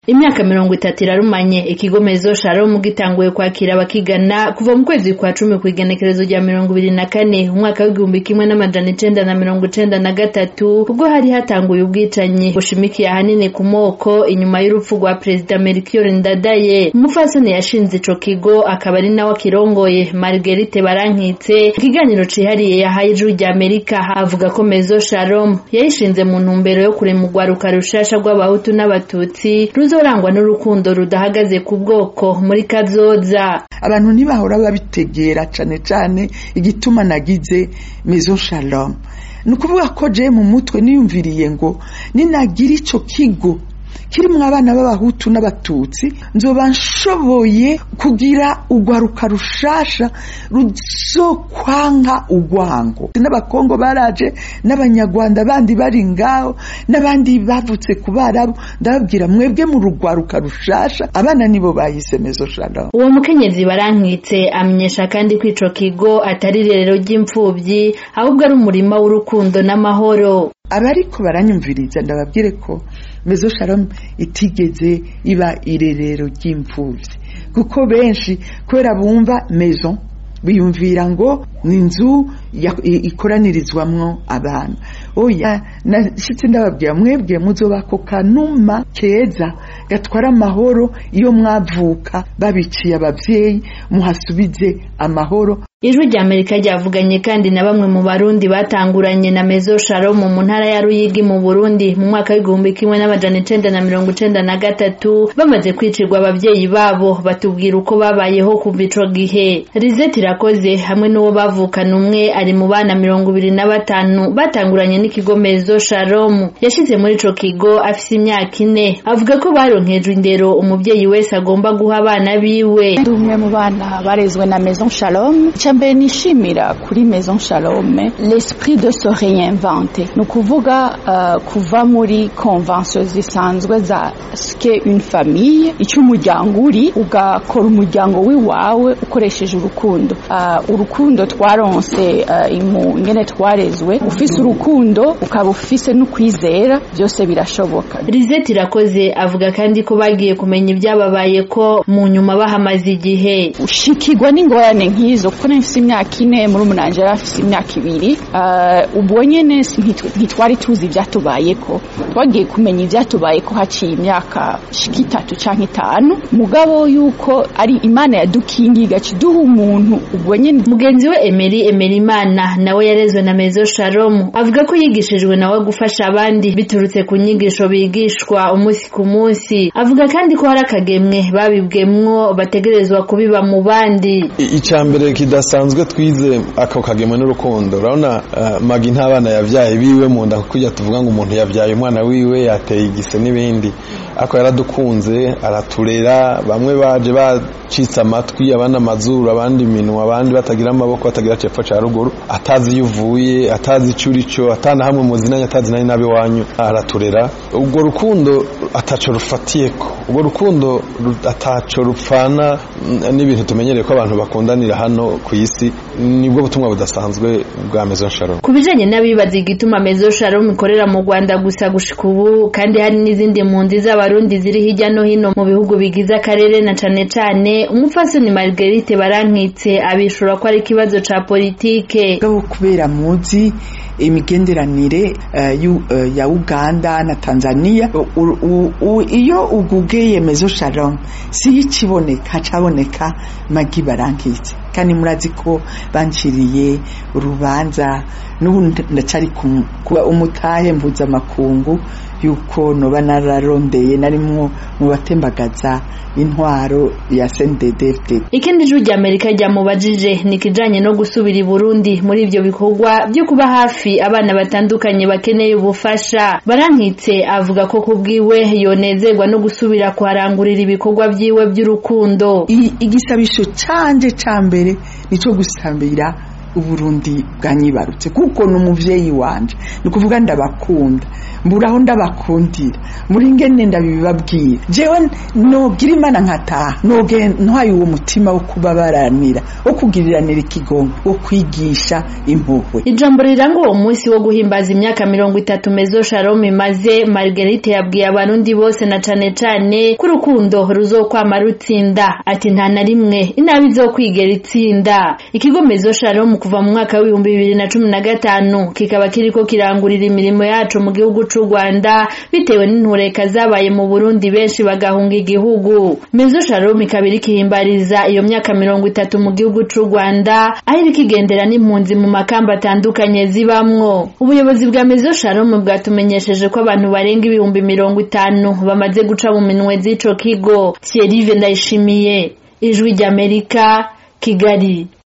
Imyaka mirongo itatu irarumanye ikigo Mezo Shalom gitanguye kwakira abakigana kuva mu kwezi kwa cumi kw'igenekerezo rya mirongo ibiri na kane umwaka w'igihumbi kimwe n'amajana icenda na mirongo icenda na gatatu ubwo hari hatanguye ubwicanyi bushimikiye ahanini ku moko inyuma y'urupfu rwa perezida Melchior Ndadaye umupfasoni yashinze ico kigo akaba ari nawe akirongoye Marguerite Barankitse ikiganiro cihariye yahaye ijwi rya Amerika avuga ko Mezo Shalom yayishinze mu ntumbero yo kurema urwaruka rushasha rw'abahutu n'abatutsi ruzorangwa n'urukundo rudahagaze ku bwoko muri kazoza abantu ntibahora babitegera cane cane igituma nagize Maison Shalom ni ukuvuga ko je mu mutwe niyumviriye ngo ninagira ico kigo kirimwo abana b'abahutu n'abatutsi nzoba nshoboye kugira urwaruka rushasha ruzokwanka urwango n'abakongo baraje n'abanyarwanda bandi bari ngaho n'abandi bavutse ku barabu ndababwira mwebwe mu rugwaruka rushasha abana nibo bahise mezo shalom uwo mukenyezi barankitse amenyesha kandi ko ico kigo atari irerero ry'imfuvyi ahubwo ari umurima w'urukundo n'amahoro abariko baranyumviriza ndababwire ko mezo shalom itigeze iba irerero ry'imfuvyi kuko benshi kubera bumva maison biyumvira ngo ni inzu ikoranirizwamwo abana oya nashitse ndababwira mwebwe muzobako kanuma keza gatwara amahoro iyo mwavuka babiciye abavyeyi muhasubize amahoro ijwi rya amerika ryavuganye kandi na bamwe mu barundi batanguranye na mezo shalom mu ntara ya ruyigi mu burundi mu mwaka w'igihumbi kimwe n'amajana icenda na mirongo icenda na gatatu bamaze kwicirwa abavyeyi babo batubwira uko babayeho kuva ico gihe rizeti irakoze hamwe n'uwo bavukana umwe ari mu bana mirongo ibiri na batanu batanguranye n'ikigo mezo shalom yashize muri ico kigo afise imyaka ine avuga ko baronkejwe indero umuvyeyi wese agomba guha abana biwe ndi umwe mu bana barezwe na maison shalom mbere nishimira kuri maison shalome l'esprit de se réinventer ni ukuvuga uh, kuva muri convention zisanzwe za ske une famille icyo umuryango uri ugakora umuryango w'iwawe ukoresheje urukundo uh, urukundo twaronse uh, imu ngene twarezwe ufise urukundo ukaba ufise n'ukwizera byose birashoboka Lizette irakoze avuga kandi ko bagiye kumenya ibyababaye ko mu nyuma bahamaze igihe ushikirwa n'ingorane nk'izo kuko nifise imyaka ine muri umunanje yari afise imyaka ibiri ubwo nyene ntitwari tuzi ivyatubayeko twagiye kumenya ivyatubayeko haciye imyaka shika itatu canke itanu mugabo yuko ari imana yadukingiye igaca iduha umuntu ubwo nyene mugenzi we Emery Emerimana nawe yarezwe na Mezo Shalom avuga ko yigishijwe nawe gufasha abandi biturutse ku nyigisho bigishwa umunsi ku munsi avuga kandi ko hari akagemwe babibwemwo bategerezwa kubiba mu bandi icambere kidasanzwe twize ako kagemwe n'urukundo urabona uh, magi nta bana yavyaye biwe mu nda kuko tuvuga ngo umuntu yavyaye umwana wiwe yateye igise n'ibindi ako yaradukunze araturera bamwe baje bacitse amatwi abandi amazuru abandi iminwa abandi batagira amaboko batagira cepfo ca ruguru atazi iyo uvuye atazi ico urico atana hamwe muzinanye atazi nari nabi wanyu araturera ubwo rukundo ataco rufatiyeko ubwo rukundo ataco rupfana n'ibintu tumenyereye ko abantu bakundanira hano ku isi nibwo butumwa budasanzwe bwa Maison Shalom ku bijanye n'abibaza igituma Maison Shalom ikorera mu Rwanda gusa gushika ubu kandi hari n'izindi mpunzi z'abarundi ziri hirya no hino mu bihugu bigize akarere na cane cane umupfasoni Marguerite Barankitse abishura ko ari ikibazo ca politike gabo kubera muzi imigenderanire uh, uh, ya Uganda na Tanzania iyo ugugeye Maison Shalom si ikiboneka caboneka magi barankitse kandi murazi ko banciriye urubanza n'ubu ndacari kuba umutahe mpuzamakungu yuko noba nararondeye narimwo mu batembagaza intwaro ya CNDD-FDD ikindi jwi rya Amerika ryamubajije ni kijanye no gusubira i Burundi muri ivyo bikorwa byo kuba hafi abana batandukanye bakeneye ubufasha barankitse avuga ko kubwiwe yonezerwa no gusubira kuharangurira ibikorwa vyiwe by'urukundo igisabisho canje ca mbere nico gusambira uburundi bwanyibarutse kuko ni umuvyeyi wanje ni ukuvuga ndabakunda mburaho ndabakundira muri ngene ndabibabwira jewe nogira imana nkataha noge ntwaye uwo mutima wo kubabaranira wo kugiriranira ikigongo wo kwigisha impuhwe ijambo riranga uwo munsi wo guhimbaza imyaka mirongo itatu mezo shalom imaze margarite yabwiye abarundi bose na cane cane ko urukundo ruzokwama rutsinda ati nta na rimwe inabi izokwigera itsinda ikigo mezo shalom kuva mu mwaka w'ibihumbi bibiri na cumi na gatanu kikaba kiriko kirangurira imirimo yacu mu gihugu c'u rwanda bitewe n'intureka zabaye mu burundi benshi bagahunga igihugu mezo shalom ikaba iriko ihimbariza iyo myaka mirongo itatu mu gihugu c'u rwanda aho iriko igendera n'impunzi mu makamba atandukanye zibamwo ubuyobozi bwa mezo shalom bwatumenyesheje ko abantu barenga ibihumbi mirongo itanu bamaze guca mu minwe z'ico kigo thierry ndayishimiye ijwi ry'amerika kigali